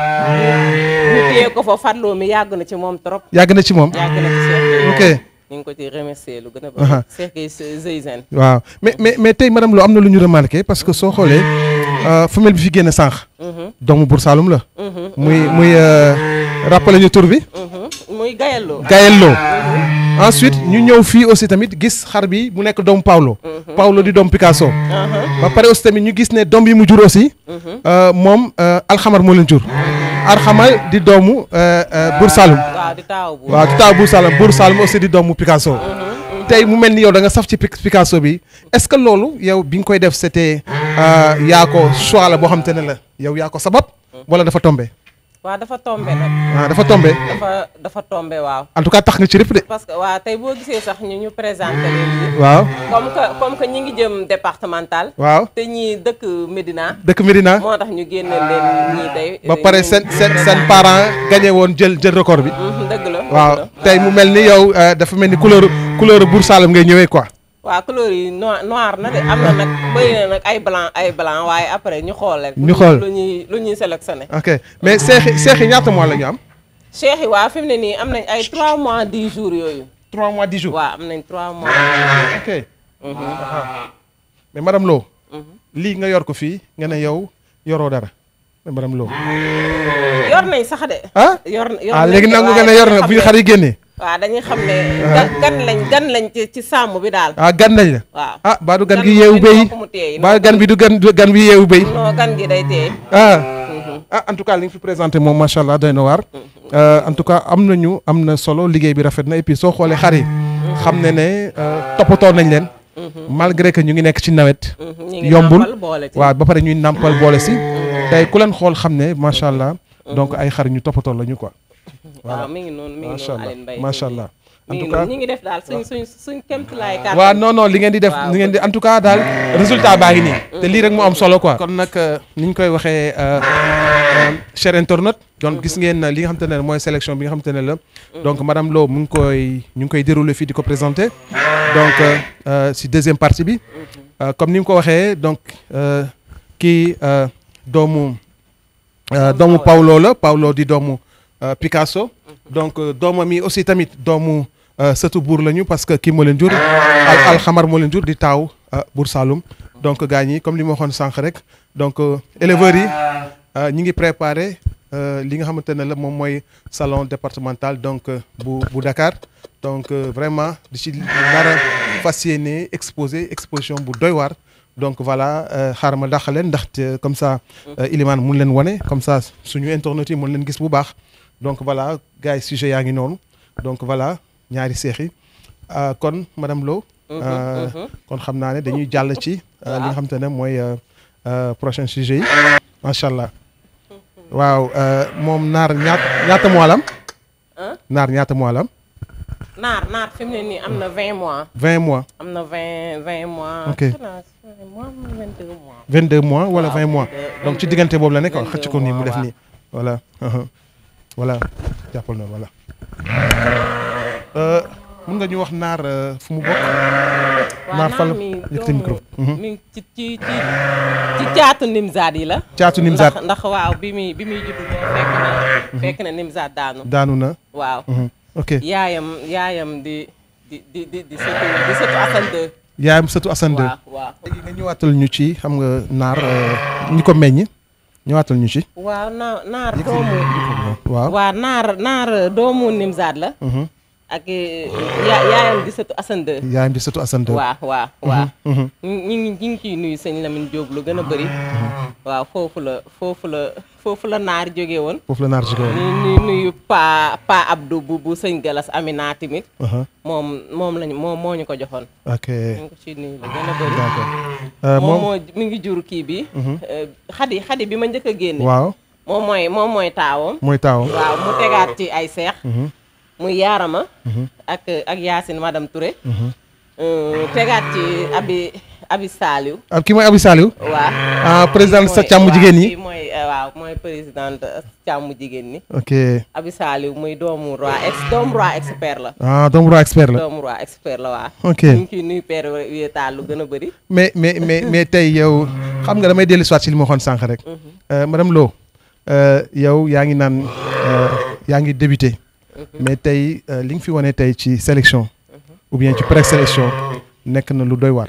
ñu téye ko fa Fadlo mi yàgg na ci moom trop yàgg na ci moom. yàgg na ci Cheikh Gueye ok ñu ngi ko ci remercier lu gën a Aha. bëri Cheikh Gueye Zeyzen waaw mais mais mais tey madame Lo am na lu ñu remarqué parce que soo xoolee euh, femelle bi fi génn sànq. doomu Bour Saloum la. muy muy euh, rappelé ñu tur bi. muy gayalloo Gaël Lo ensuite ñu ñëw fii aussi tamit gis xar bi mu nekk doomu Paulo. Paulo di doomu Picasso. ba pare aussi tamit ñu gis ne doom yi mu jur aussi. euh, moom euh, alxamar moo leen jur. alxamar di doomu euh, euh, Bour Saloum. waaw di taaw bu waaw di taaw Bour Saloum Bour Saloum aussi di doomu Picasso. tey mu mel ni yow da nga saf ci Pic- Picasso bi est-ce que loolu yow bi nga koy def c'était euh, yaa ko choix la boo xam te ne la yow yaa ko sabab. wala dafa tombé. waaw dafa tombé nag ah dafa tombé dafa dafa tombé waaw en tout cas tax nga ci rëpp de. parce que waaw tey boo gisee sax ñu ñu présenté leen nii waaw comme que comme que ñi ngi jëm départemental waaw te ñii dëkk Médina dëkk Médina. moo tax ñu génne leen ñii tey ba pare seen seen seen parents gagné woon jël jël record bi. Mhm, dëgg la dëgg waaw la. tey mu mel ni yow euh, dafa mel ni couleur couleur Bour Saloum ngay ñëwee quoi. waaw couleur yi noir noir na de am na nag bëri na nag ay blanc ay blanc waaye après ñu xool rek Ñu xool. lu ñuy lu ñuy sélectionné ok mais seex yi seex yi ñaata mois la ñu am. cheikh yi waaw fi mu ne nii am nañ ay 3 mois 10 jours yooyu 3 mois 10 jours. waaw am nañ 3 mois ok. mais madame Lo. lii nga yor ko fii nga ne yow yoroo dara mais madame Lo. yor nañ sax de ah yor yor ah nañ léegi de, nangu nga waaye ne yor dañuy na xam bu ne- xar yi génnee. waaw dañuy xam ne ga- gan lañ gan lañ ci ci sàmm bi daal ah gan nañ la. waaw ah baa du gan Gan gi moom yeewu il béy faut que mu teey, baa non, gan bi du gan du gan bi yeewu béy. non gan gi day teey ah ah en tout cas li nga fi présenté moom macha allah doy na waar Euh, en tout cas am nañu am na solo liggéey bi rafet na et puis soo xoolee xar yi xam ne ne euh, toppatoo nañ leen malgré que ñu ngi nekk ci nawet ñu ngi yombul nàmpal boole ci waaw ba pare ñuy nàmpal boole si tey ku leen xool xam ne macha allah donc ay xar ñu toppatoo la ñu quoi waaw mi ngi noonu mi ngi macha noonu allah Aline Mbaye macha allah en mi ngi tout cas noonu ñu ngi def daal suñ suñ suñ kéemtulaay kàttan waaw non non li ngeen di def Waaw. li ngeen di en tout cas daal résultat baa ngi nii te lii rek moo am solo quoi kon nag euh, ni ñu koy waxee euh, euh, cher internaute donc gis ngeen li nga xamante ne mooy sélection bi nga xamante ne la donc madame Lo mu ngi koy ñu ngi koy dérouler fii di ko présenter donc euh, euh, si deuxième partie bi Euh, comme ni mu ko waxee donc euh, kii euh, doomu euh, doomu Paulo la Paulo di doomu euh, Picasso donc euh, doomam yi aussi tamit doomu euh, sëtu buur lañu parce que kii moo leen jur al alxamar moo leen jur di taaw euh, buur Saloum donc gaañ yi comme li ma waxoon sànq rek donc euh, éleveurs yi euh, ñi ngi préparé euh, li nga xamante ne la moom mooy salon départemental donc euh, bu bu Dakar donc euh, vraiment di ci nar a fas yéene exposé exposition bu doy waar donc voilà euh, xaaral ma dàq leen ndaxte comme ça euh, Ilimane mun leen wane comme ça suñu internautes yi mun leen gis bu baax donc voilà gars yi sujet yaa ngi noonu donc voilà ñaari seex yi Euh, kon madame Lo euh, kon xam naa ne dañuy jàll ci euh, li nga xamante ne mooy euh, euh, prochain sujet yi macha allah waaw euh, moom naar ñaat ñaata mois la am Hein? naar ñaata mois la am naar naar fi mu ne nii am na 20 mois vingt mois am na 20 20 mois Ok. xanaa 20 mois 22 mois vingt deux mois wala Waaw, vingt mois 22, donc ci diggante boobu la nekk quoi 22 xëcc ko nii mu def mois, nii voilà uh-huh. voilà jàppal na voilà Euh, mun nga ñu wax naar euh, fu mu bokk. waaw naar fan la mi yëkkati micro. doomu mi ngi ci ci ci ci caatu nimzaat yi la caatu Nimzaat ndax ndax waaw bi muy bi muy juddu boo fekk na fekk na nimzaat daanu daanu na. waaw Mhm. ok yaayam yaayam di di di di di sëtu di sëtu Assane II yaayam sëtu Assane II. waaw waaw léegi nga ñëwaatal ñu ci xam nga naar euh, ñi ko meññ ñëwaatal ñu ci. waaw naar naar doomu waaw. waaw naar naar doomu nimzaat la Mhm. ak eh, ya- yaayam di sëtu Assane II yaayam di sëtu Assane II. waaw waaw waaw Mhm. ñu ngi ñu ngi ciy nuyu sëñ Lamine Diop lu gën a bëri waaw foofu la foofu la foofu la naar jóge woon foofu la naar jóge woon. ñu ñuy nuyu pa pa Abdou bu bu sëñ Galas Amina tamit Aha. moom moom lañu moom moo ñu ko joxoon ok ñu ngi ko ciy nuyu lu gën a bëri d'accord. Euh, moom moom moo mi ngi jur kii bi eh, xadi xadi bi ma njëkk a génne waaw moom mooy moom mooy taawam mooy taawam. waaw mu tegaat ci ay seex Mhm. muy yaarama ak ak Yacine madame Touré Euh, tegaat ci abi abi Saliou ah kii mooy Abi Saliou. waaw ah président sa càmm jigéen ñi. kii mooy eh, waaw mooy présidente càmm jigéen ñi ok abi Saliou muy doomu roi ex doomu roi expert la ah doomu roi expert la. doomu roi expert la waa ok ñu ngi ciy nuyu père wéetaal lu gën a bëri mais mais mais mais tey yow xam nga damay dellu si waat si li ma waxoon sànq rek. Euh, madame Lo euh, yow yaa ngi naan euh, yaa ngi débuté. mais tey euh, li nga fi wane tey ci sélection. ou bien ci présélection nekk na lu doy war.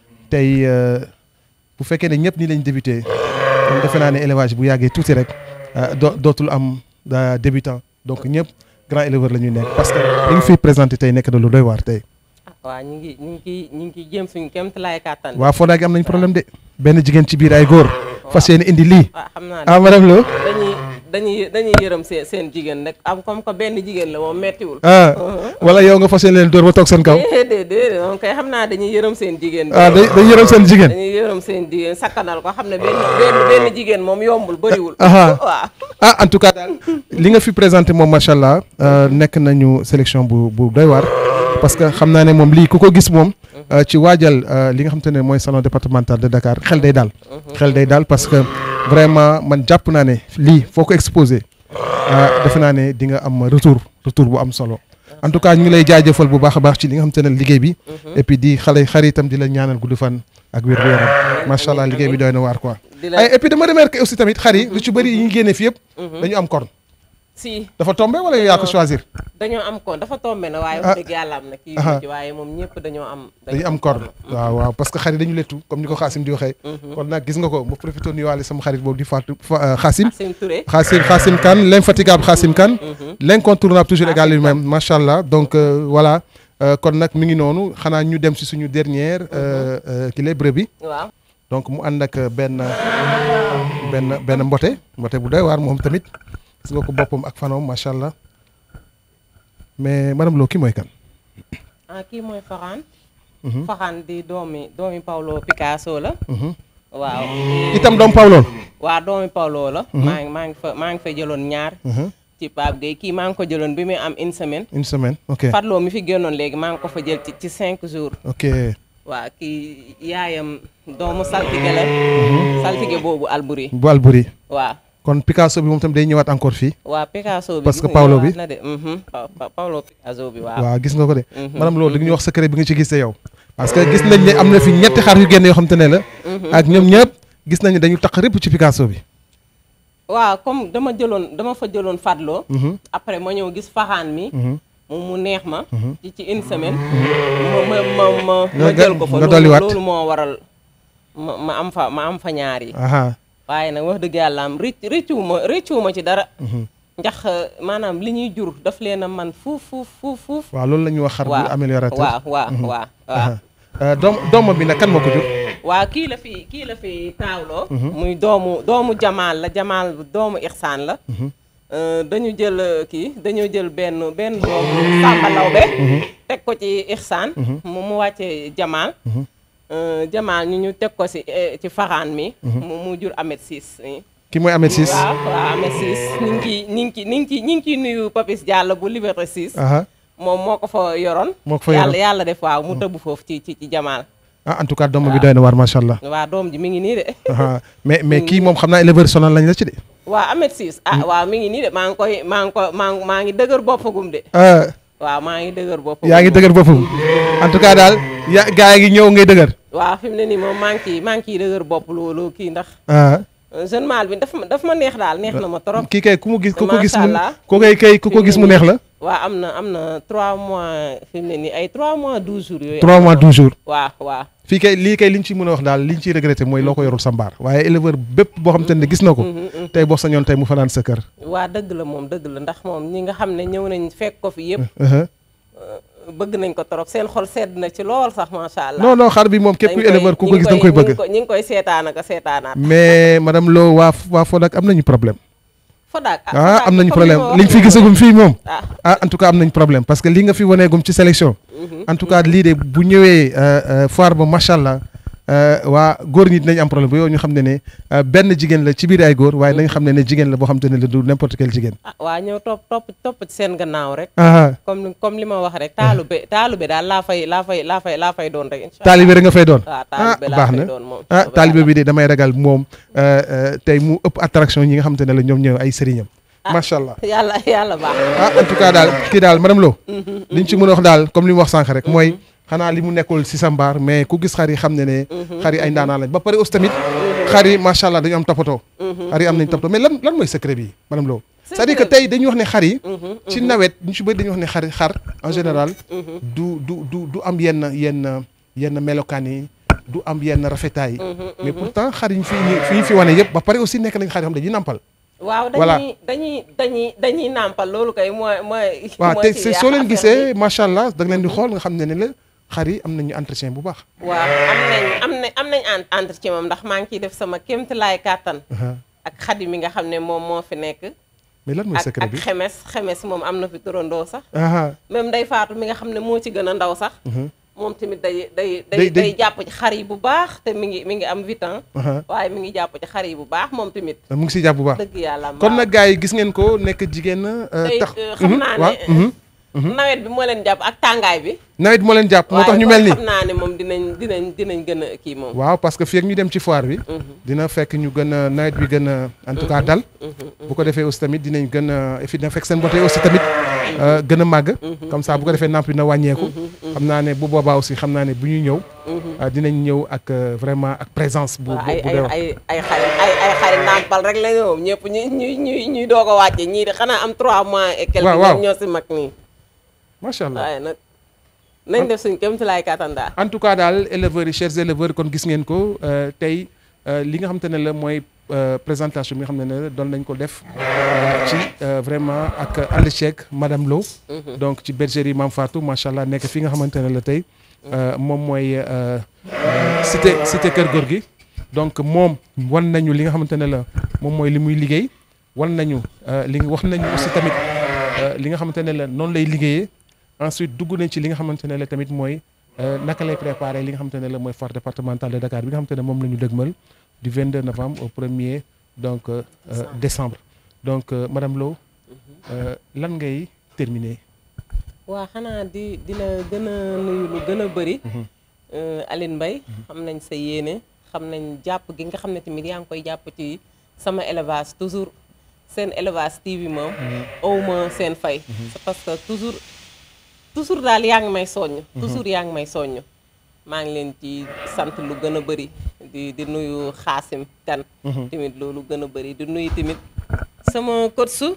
tey euh, bu fekkee ne ñëpp ni lañ débuté kon defe naa ne élevage bu yàggee tuuti rek euh, doo dootul am euh, débutant donc ñëpp grand éleveur la ñuy nekk parce que li nga fiy présenté tey nekk na lu doy waar tey. ah waaw ñu ngi ñu ngi ciy ñu ngi ciy jéem suñu kéem lay kàttan waa Foddaa gi am nañ problème de benn jigéen ci biir ay góor fas yéene indi lii waaw xam naa ne ah madame Lo dañuy dañuy dañuy yërëm seen seen jigéen rek am comme que benn jigéen la moom mettiwul ah wala yow nga fas yéene leen dóor ba toog seen kaw déedéet déedéet moom kay xam naa dañuy yërëm seen jigéen ah day day yërëm seen jigéen dañuy yërëm seen jigéen sakkanal ko xam ne benn benn benn jigéen moom yombul bëriwul Aha. waaw ah en tout cas daal li nga fi présenté moom macha allah euh, nekk nañu sélection bu bu doy waar parce que xam naa ne moom lii ku ko gis moom euh, ci waajal euh, li nga xam te ne mooy salon départemental de Dakar xel day daal xel day daal parce que vraiment man jàpp naa ne lii foo ko exposé ah defe naa ne di nga am retour retour bu am solo en tout cas ñu ngi lay jaajëfal bu baax a baax ci li nga xam te ne liggéey bi et puis di xale xaritam di la ñaanal gudd fan ak wér gu yaram macha allah liggéey bi doy na waar quoi di la ay et puis dama remarqué aussi tamit xar yi lu ci bëri yi ñu génnee fi yëpp dañu am corne si dafa tombé wala yow yaa ko choisir dañoo am kon dafa tombé na waaye Ah. wax dëgg yàlla am na kii Aha. yu ci waaye moom ñëpp dañoo am dañu am corne waaw waaw parce que xar yi dañu lettu comme ni ko xaasim di waxee kon nag gis nga ko ma profité nuyuwaale sama xarit boobu di Fatou Fa- xaasim Asim Touré Khassim Khassim Kane l'infatigable Khassim Kane l'incontournable toujours égal lui-même macha allah donc euh, voilà Euh, kon nag mi ngi noonu xanaa ñu dem si suñu dernière euh, euh, kii lay brebis waaw donc mu ànd ak benn benn benn mbote mbote bu doy waar moom tamit gis nga ko boppam ak fanoom macha allah mais madame Lo kii mooy kan. ah kii mooy Faxaan Faxaan di doomi doomi Paulo Picasso la waaw itam doom Pawlool. waa doomi Paulo la maa ngi maa ngi fa maa ngi fa jëloon ñaar ci Pape Gueye kii maa ngi ko jëloon bi muy am une semaine une semaine ok Fatloo mi fi génnoon léegi maa ngi ko fa jël ci ci cinq jours ok waaw kii yaayam doomu saltige la saltige boobu Albury bu Albury waaw kon Picasso bi moom tam day ñëwaat encore fii. waa Picasso bi Parce que gis nga Paulo bi? ñëwaat na de mhm. Pa- Pa- Paulo Picasso bi waaw waaw gis nga ko de. madame Lo dañuy wax secret bi nga ci gis yow. parce que gis nañ ne am na fi ñetti xar yu génn yoo xam te ne la. ak ñoom ñëpp gis nañu dañu taq rëpp ci Picasso bi. waaw comme dama jëloon dama fa jëloon Fatloo après ma ñëw gis faxaan mi mu mu neex ma ci ci une semaine ma ma ma ma ma Nga- jël ko fa nga loolu- dolliwaat. loolu moo waral ma ma am fa ma am fa ñaar yi aha waaye nag wax dëgg yàlla am rëcc rëccuwuma rëccuwuma ci dara ndax maanaam li ñuy jur daf leen a man fuuf fuuf fuuf fuuf waaw loolu la ñuy wax xar bu améliorateur. waaw waaw waaw waaw aha Euh, doom doomam bi nag kan moo ko jur. waaw kii la fi kii la fi taawloo muy doomu doomu jamaal la jamaal doomu ixsaan la Euh, dañu jël euh, kii dañoo jël benn benn doomu Samba Lawbe teg ko ci ixsaan mu mu wàcce jamaal Euh, jamaal ñu ñu teg ko si eh, ci faxaan mi mu mu jur amet siis ki mooy Ahmed Ciss. waaw waaw amet siis ñu ngi ciy ñu ngi ciy ñu ngi ciy ñu ngi ciy nuyu Papis Diallo bu Liberté 6 aha moom moo ko fa yoroon moo ko fa yàlla yoroon. yàlla def waaw mu tëbb foofu ci ci ci jamaal ah en tout cas doomam bi doy na waar macha allah. waa doom ji mi ngi nii de aha mais mais kii moom xam naa éleveur sonal lañ la ci de. waa Ahmed Ciss ah waaw mi ngi nii de maa ngi koy maa ngi ko maa ngi maa ngi dëgër boppagum de ah waaw maa ngi dëgër bopp yaa ngi dëgër boppam en tout cas daal ya gaa yi ngi ñëw ngay dëgër waaw fi mu ne nii moom maa ngi ciy maa ngi ciy dëgër bopp loolu kii ndax ah jeune mâle bi daf ma daf ma neex daal neex na ma trop kii kay ku mu gis ku ko gis mu Macha Allah. ku koy kay ku ko gis mu neex la waaw am na am na 3 mois fi mu ne nii ay 3 mois 12 jours yooyu 3 mois 12 jours waaw waaw fii kay lii kay li ñu ci mën a wax daal li ñu ciy regretté mooy loo ko yorul sa mbaar waaye éleveur bépp boo xam te ne gis na ko tey boo sañoon tey mu fanaan sa kër waa dëgg la moom dëgg la ndax moom ñi nga xam ne ñëw nañ fekk ko fi yëpp Uh-huh. bëgg nañ ko trop seen xol sedd na ci lool sax macha allah non non xar bi moom képp Dañ kuy koy- éleveur ku ñi ko ngi gis da nga koy ñi bëgg ngi ko- ñi ngi koy seetaan ak a seetaanaat mais madame Lo waa waa Fodak am nañu problème Fodak ah am nañu problème liñ fi gisagum fii moom ah ah en tout cas am nañu problème parce que li nga fi waneegum ci sélection en tout cas lii de bu ñëwee euh, euh, foire ba macha allah euh, waa góor ñi dinañ am problème bu yow ñu xam ne ne euh, benn jigéen la ci biir ay góor waaye dañu xam ne ne jigéen la boo xam te ne la du n'importe quel jigéen ah waa ñëw topp topp topp ci seen gannaaw rek ah comme li- comme li ma wax rek taalube taalube daal laa fay laa fay laa fay laa fay doon rek incha allah taalibe rek nga fay doon waaw ah taalibe laa baax fay na doon moom ah soobee taalibe yàlla. bi de damay ragal moom euh, euh, tey mu ëpp attraction ñi nga xam te ne la ñoom ñëw ay sëriñam macha allah yàlla yàlla baax ah en tout cas daal kii daal madame Lo liñ ci mën a wax daal comme li mu wax sànq rek mooy xanaa li mu nekkul si sa mbaar mais ku gis xar yi xam ne ne xar yi ay ndaanaan lañ ba pare aussi tamit xar yi macha allah dañu am toppatoo xar yi am nañ toppatoo mais lan lan mooy secret bi madame Lo c'est-à-dire que tey dañuy wax ne xar yi ci nawet ñu ci bëri dañuy wax ne xar xar en général du du du du am yenn yenn yenn melokaan yi du am yenn rafetaay yi mais pourtant xar yi ñu fi fi ñu fi wane yëpp ba pare aussi nekk nañ xar yoo xam dañuy nampal waaw Voilà. dañuy dañuy dañuy dañuy nàmpal loolu kay mooy mooy waaw mooy te ci c'est yàq soo leen affaire gisee macha allah da nga leen di xool nga xam ne ne la xar yi am nañu entretien bu baax. bi. waaw am nañ am nañ am nañ en- entretien moom ndax maa ngi ciy def sama kéemtalaay kàttan ak xadi mi nga xam ne moom moo fi nekk mais lan mooy ak secret ak bi. xemes xemes moom am na fi turandoo sax ah même day faatu mi nga xam ne moo ci gën a ndaw sax moom tamit day day Day- day day- day jàpp ci xar yi bu baax te mi ngi mi ngi am huit ans ah waaye mi ngi jàpp ci xar yi bu baax moom tamit mu ngi siy jàpp bu baax. dëgg yàlla kon nag gars yi gis ngeen ko nekk jigéen. euh, tey tax euh, xam naa waaw, ne mhm. nawet bi moo leen jàpp ak tàngaay bi nawet moo leen jàpp moo tax ñu mel waaye nii. xam naa ne moom dinañ dinañ dinañ gën a kii moom waaw parce que fii ak ñu dem ci foire bi. dina fekk ñu gën a nawet bi gën a en tout cas dal. bu ko defee aussi tamit dinañ gën a et puis dina fekk seen bote aussi tamit euh, gën a màgg. comme ça bu ko defee namp dina wàññeeku. xam naa ne bu boobaa aussi xam naa ne bu ñuy ñëw. euh, dinañ ñëw ak euh, vraiment ak présence bu waaw bu ay bu ay doy waar. ay ay xari ay ay xari nàmpal rek la ñoom ñëpp ñuy ñuy ñuy ñuy doog a wàcce ñii de xanaa am 3 mois et quelque Waaw, waaw. ñoom ñoo si mag nii macha allah. waaye nag nañ def suñ kéem lay kattan daal en tout cas daal éleveurs yi chers éleveurs kon gis ngeen ko euh, tey euh, li nga xam te ne la mooy euh, présentation bi nga xam ne ne doon nañ ko def euh, ci euh, vraiment ak ànd ceeg madame Lo donc ci bergerie Mame Fatou macha allah nekk fi nga xamante ne la tey euh, moom mooy euh, euh, cité cité Kër Góor gi donc moom wan nañu li nga xamante ne la moom mooy li muy liggéey wan nañu euh, li wax nañu aussi tamit euh, li nga xamante ne la noonu lay liggéeyee ensuite dugg nañ ci li nga xamante ne la tamit mooy euh, naka lay préparer li nga xamante ne la mooy foire départementale de Dakar bi nga xamante ne moom la ñu dëgmal du 22 novembre au 1er donc euh, euh, décembre donc euh, madame Lo euh, lan ngay terminer. waa xanaa di di la gën a nuyu lu gën a bëri Aline Mbaye xam nañ sa yéene xam nañ jàpp gi nga xam ne tamit yaa ngi koy jàpp ci sama élevage toujours seen élevage TV moom awma seen fay c'est parce que toujours toujours daal yaa ngi may soññ toujours yaa ngi may soññ maa ngi leen ci sant lu gën a bëri di di nuyu xaasim kan tamit loolu gën a bëri di nuyu tamit sama coach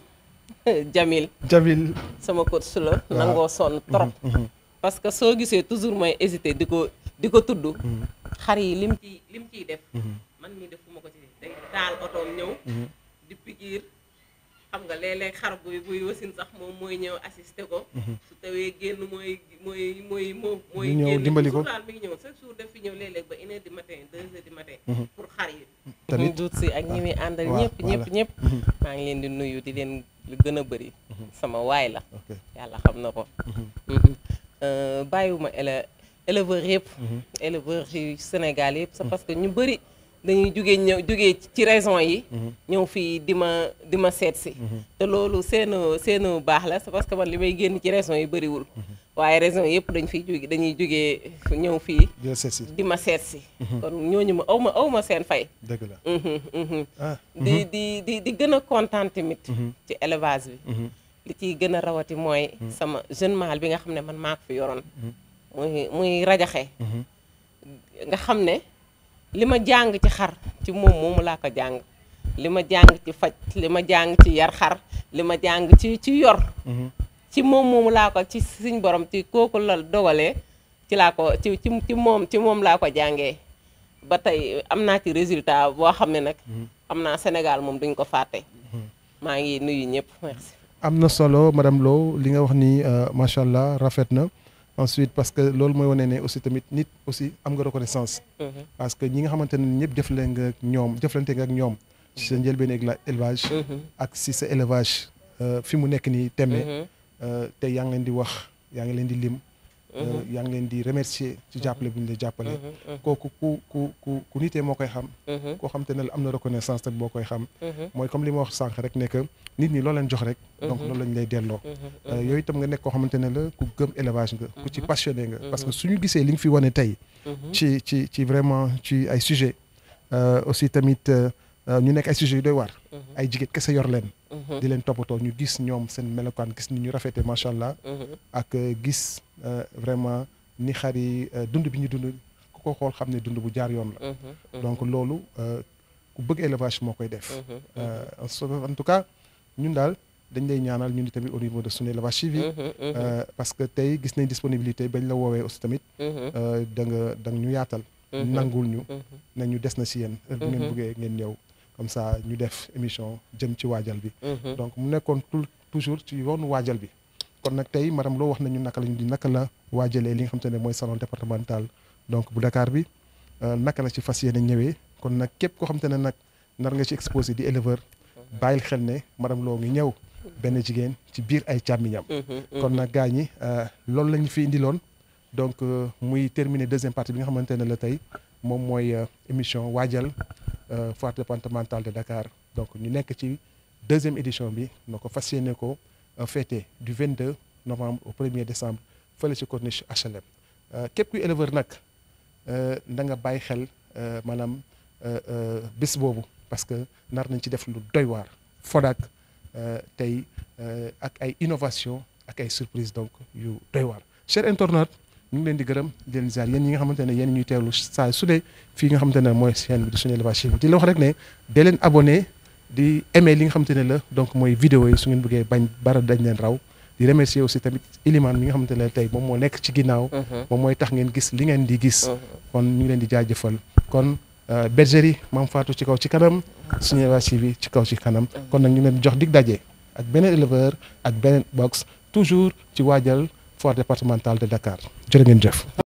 Jamil Jamil. sama coach la nangoo sonn trop parce que soo gisee toujours mooy hésité di ko di ko tudd xar yi lim ciy lim ciy def man mii defuma ko ci day taal otoom ñëw di pikiir xam nga léeg-léeg xar buy buy wasin sax moom mooy ñëw assisté ko su tawee génn mooy mooy mooy moo mooy Di ñëw génn dimbali ko. toujours daal mi ngi ñëw chaque jour def fi ñëw léeg-léeg ba une heure du matin deux heures du matin pour xar yi Tamit. ñu duut si ak ñi muy àndal waaw, ñëpp ñëpp voilà. ñëpp maa ngi leen di nuyu di leen lu gën a bëri sama waay la ok yàlla xam na ko Euh, bàyyiwuma éle éleveurs yëpp éleveurs yu Sénégal yëpp c'est parce que ñu bëri dañuy jugee ñëw jugee ci raison yi ñëw fii di ma di ma seet si te loolu seenu seenu baax la c'est parce que man li may génn ci raison yi bëriwul waaye raison yëpp dañ fiy jugee dañuy jugee ñëw fii di la seet si di ma seet si kon ñooñu ma aw ma aw ma seen fay dëgg la. Mhm, mhm. ah di di di di gën a kontaan tamit ci élevage bi li ciy gën a rawati mooy sama jeune mâle bi nga xam ne man maa ko fi yoroon muy muy rajaxe nga xam ne li ma jàng ci xar ci moom moomu laa ko jàng li ma jàng ci faj li ma jàng ci yar xar li ma jàng ci ci yor ci moom moomu laa ko ci suñ borom ci kooku la dogalee ci laa ko ci ci ci moom ci moom laa ko jàngee ba tey am naa ci résultat boo xam ne nag am naa Sénégal moom duñ ko fàtte maa ngi nuyu ñëpp merci am na solo madame Lo li nga wax ni macha allah rafet na ensuite parce que loolu mooy wane ne aussi tamit nit aussi am nga reconnaissance parce que ñi nga xamante ne ñëpp jëflante nga ak ñoom jëflante nga ak ñoom ci sa njëlbeen élevage ak si sa élevage fi mu nekk nii tembe te yaa ngi leen di wax yaa ngi leen di lim yaa ngi leen di remercier ci jàppale bu ñu la jàppale kooku ku ku ku ku nitee moo koy xam koo xam te ne am na reconnaissance te boo koy xam mooy comme li ma wax sànq rek ne que nit ñi loo leen jox rek donc loolu lañ lay delloo yooyu itam nga nekk koo xamante ne la ku gëm élevage nga ku ci passionné nga parce que suñu gisee li nga fi wane tey ci ci ci vraiment ci ay sujet aussi tamit ñu nekk ay sujets yu doy waar ay jigéen kese yor leen di leen toppatoo ñu gis ñoom seen melokaan gis ni ñu rafetee macha allah ak gis vraiment ni xar yi dund bi ñu dund ku ko xool xam ne dund bu jaar yoon la donc loolu ku bëgg élevage moo koy def en tout cas ñun daal dañ lay ñaanal ñun tamit au niveau de suñu élevage civil parce que tey gis nañ disponibilité bañ la woowee aussi tamit da nga da nga ñu yaatal nangul ñu ne ñu des na si yéen heure bu ngeen bëggee ngeen ñëw comme ça ñu def émission jëm ci waajal bi donc mu nekkoon toujours ci yoonu waajal bi kon nag tey madame loo wax nañu naka lañu di naka la waajalee li nga xam te ne mooy salon départemental donc bu Dakar bi naka la ci fas yéene ñëwee kon nag képp koo xam te ne nag nar nga ci exposé di éleveur bàyyil xel ne madame loo ngi ñëw benn jigéen ci biir ay càmmiñam kon nag gaa ñi loolu la ñu fi indiloon donc muy terminer deuxième partie bi nga xamante ne la tey moom mooy émission waajal foire départementale de Dakar donc ñu nekk ci deuxième édition bi noo ko fas yéene ko fêté du 22 novembre au 1er décembre fële ci corniche HLM képp kuy éleveur nag da nga bàyyi xel maanaam bés boobu parce que nar nañ ci def lu doy waar Fodak tey ak ay innovation ak ay surprise donc yu doy waar cher internaute ñu ngi leen di gërëm di leen ziar yéen ñi nga xamante ne yéen ñuy teewlu saa su dee fii nga xamante ne mooy chaîne bi di suñu élevage di la wax rek ne dee leen abonné di aimé li nga xamante ne la donc mooy vidéo yi su ngeen bëggee bañ bara dañ leen raw di remercier aussi tamit Ilimane mi nga xamante ne tey moom moo nekk ci ginnaaw moom mooy tax ngeen gis li ngeen di gis kon ñu ngi leen di jaajëfal kon bergerie Mame Fatou ci kaw ci kanam suñu élevage bi ci kaw ci kanam kon nag ñu leen jox dig daje ak beneen éleveur ak beneen box toujours ci waajal foire départementale de Dakar jërë ngeen jëf